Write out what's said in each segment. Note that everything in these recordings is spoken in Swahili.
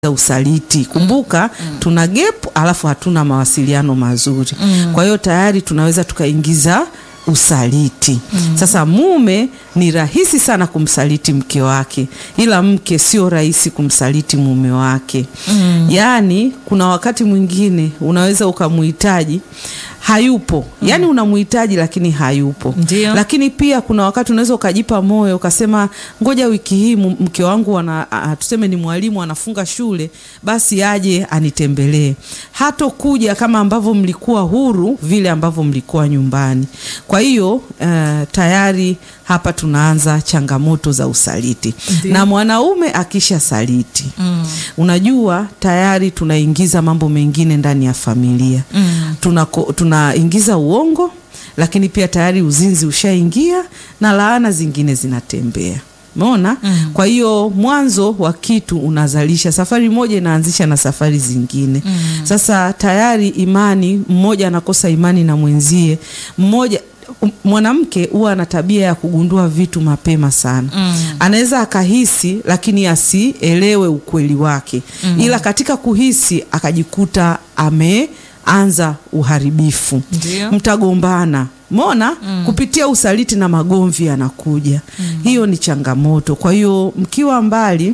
za usaliti. Kumbuka tuna gap alafu hatuna mawasiliano mazuri. Kwa hiyo tayari tunaweza tukaingiza usaliti. Sasa mume ni rahisi sana kumsaliti mke wake, ila mke sio rahisi kumsaliti mume wake. Yaani kuna wakati mwingine unaweza ukamuhitaji hayupo, yaani unamuhitaji lakini hayupo. Ndio. Lakini pia kuna wakati unaweza ukajipa moyo ukasema, ngoja wiki hii mu- mke wangu ana, a, tuseme ni mwalimu anafunga shule, basi aje anitembelee. Hatokuja kama ambavyo mlikuwa huru vile ambavyo mlikuwa nyumbani. Kwa hiyo eh, tayari hapa tunaanza changamoto za usaliti Ndio. na mwanaume akisha saliti unajua tayari tunaingiza mambo mengine ndani ya familia Mm. tunako- tunaingiza uongo, lakini pia tayari uzinzi ushaingia na laana zingine zinatembea. Umeona? Kwa hiyo mwanzo wa kitu unazalisha safari moja inaanzisha na safari zingine. Sasa tayari imani, mmoja anakosa imani na mwenzie, mmoja um, mwanamke huwa ana tabia ya kugundua vitu mapema sana. Anaweza akahisi lakini asielewe ukweli wake, ila katika kuhisi akajikuta ameanza uharibifu Ndio. mtagombana mona kupitia usaliti na magomvi yanakuja. Hiyo ni changamoto. Kwa hiyo mkiwa mbali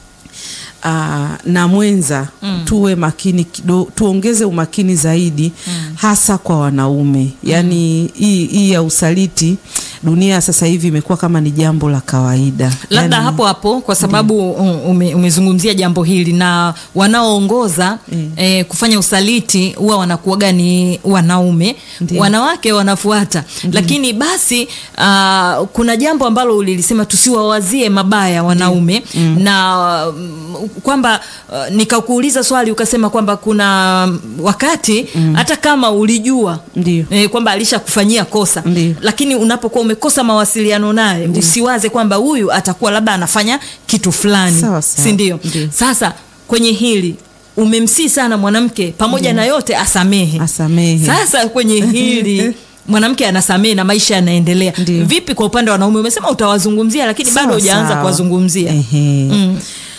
aa, na mwenza tuwe makini kido, tuongeze umakini zaidi hasa kwa wanaume. Yaani hii hii ya usaliti dunia sasa hivi imekuwa kama ni jambo la kawaida. labda Yaani- hapo hapo kwa sababu ume, umezungumzia jambo hili na wanaoongoza Mm. eh, kufanya usaliti huwa wanakuaga ni wanaume Ndiyo. wanawake wanafuata lakini basi ah, kuna jambo ambalo ulilisema tusiwawazie mabaya wanaume na mm, kwamba ah, nikakuuliza swali ukasema kwamba kuna wakati hata kama ulijua Ndio. eh, kwamba alishakufanyia kosa Ndiyo. lakini unapokuwa umekosa mawasiliano naye usiwaze kwamba huyu atakuwa labda anafanya kitu fulani Sawa, sawa. si ndio Ndiyo. sasa kwenye hili umemsii sana mwanamke pamoja na yote asamehe Asamehe. sasa kwenye hili mwanamke anasamehe na maisha yanaendelea Ndiyo. vipi kwa upande wa wanaume umesema utawazungumzia lakini bado Sawa, hujaanza sawa. kuwazungumzia Ehe. Mm.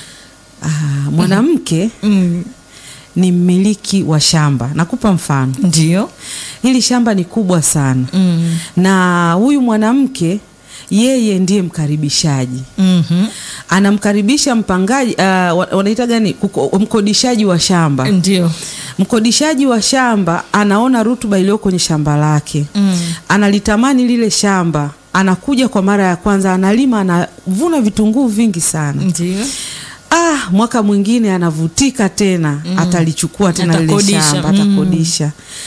Ah, mwanamke Mm. ni mmiliki wa shamba. Nakupa mfano. ndio Hili shamba ni kubwa sana Mm. na huyu mwanamke yeye ndiye mkaribishaji, Mhm. anamkaribisha mpangaji uh, wa- wanaita gani, Kuko- mkodishaji wa shamba. ndio Mkodishaji wa shamba anaona rutuba iliyo kwenye shamba lake Mm. analitamani lile shamba, anakuja kwa mara ya kwanza, analima, anavuna vitunguu vingi sana. ndio Ah, mwaka mwingine anavutika tena atalichukua tena lile Atakodisha, shamba mm. atakodisha.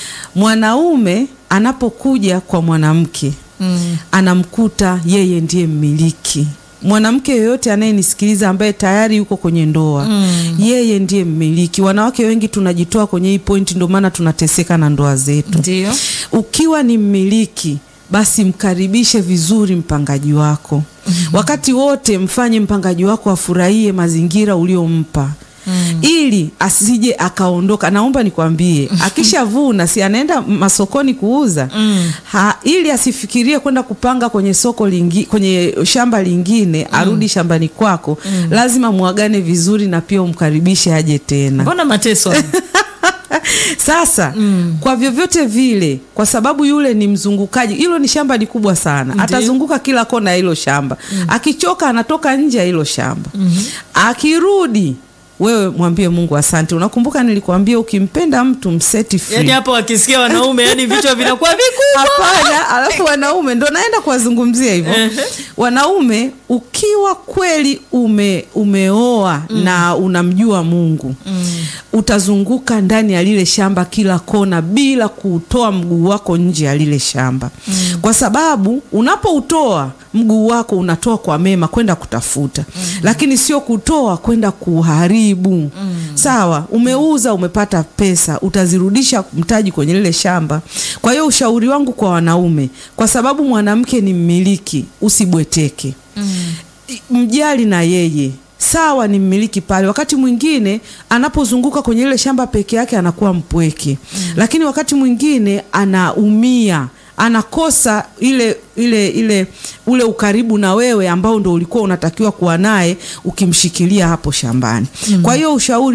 Mwanaume anapokuja kwa mwanamke Mm. anamkuta yeye ndiye mmiliki. Mwanamke yoyote anayenisikiliza ambaye tayari yuko kwenye ndoa Mm. yeye ndiye mmiliki. Wanawake wengi tunajitoa kwenye hii pointi, ndio maana tunateseka na ndoa zetu. ndio Ukiwa ni mmiliki basi mkaribishe vizuri mpangaji wako. Wakati wote mfanye mpangaji wako afurahie mazingira uliompa. Ili asije akaondoka. Naomba nikwambie, akishavuna si anaenda masokoni kuuza Mm. ha, ili asifikirie kwenda kupanga kwenye soko lingi, kwenye shamba lingine arudi shambani kwako. Lazima mwagane vizuri na pia umkaribishe aje tena. mbona mateso haya? Sasa kwa vyovyote vile, kwa sababu yule ni mzungukaji, hilo ni shamba ni kubwa sana, Ndiyo. atazunguka kila kona ya hilo shamba. Akichoka anatoka nje ya hilo shamba, akirudi wewe mwambie Mungu asante. Unakumbuka nilikwambia ukimpenda mtu mseti free. yaani hapo wakisikia wanaume yani vichwa vinakuwa vikubwa Hapana, alafu wanaume ndo naenda kuwazungumzia hivyo. Wanaume ukiwa kweli ume, umeoa na unamjua Mungu utazunguka ndani ya lile shamba kila kona bila kuutoa mguu wako nje ya lile shamba, kwa sababu unapoutoa mguu wako unatoa kwa mema kwenda kutafuta, lakini sio kutoa kwenda kuharibu. Sawa, umeuza umepata pesa, utazirudisha mtaji kwenye lile shamba. Kwa hiyo ushauri wangu kwa wanaume, kwa sababu mwanamke ni mmiliki, usibweteke mjali na yeye sawa, ni mmiliki pale. Wakati mwingine anapozunguka kwenye ile shamba peke yake anakuwa mpweke, lakini wakati mwingine anaumia anakosa ile ile ile ule ukaribu na wewe ambao ndo ulikuwa unatakiwa kuwa naye ukimshikilia hapo shambani. Kwa hiyo ushauri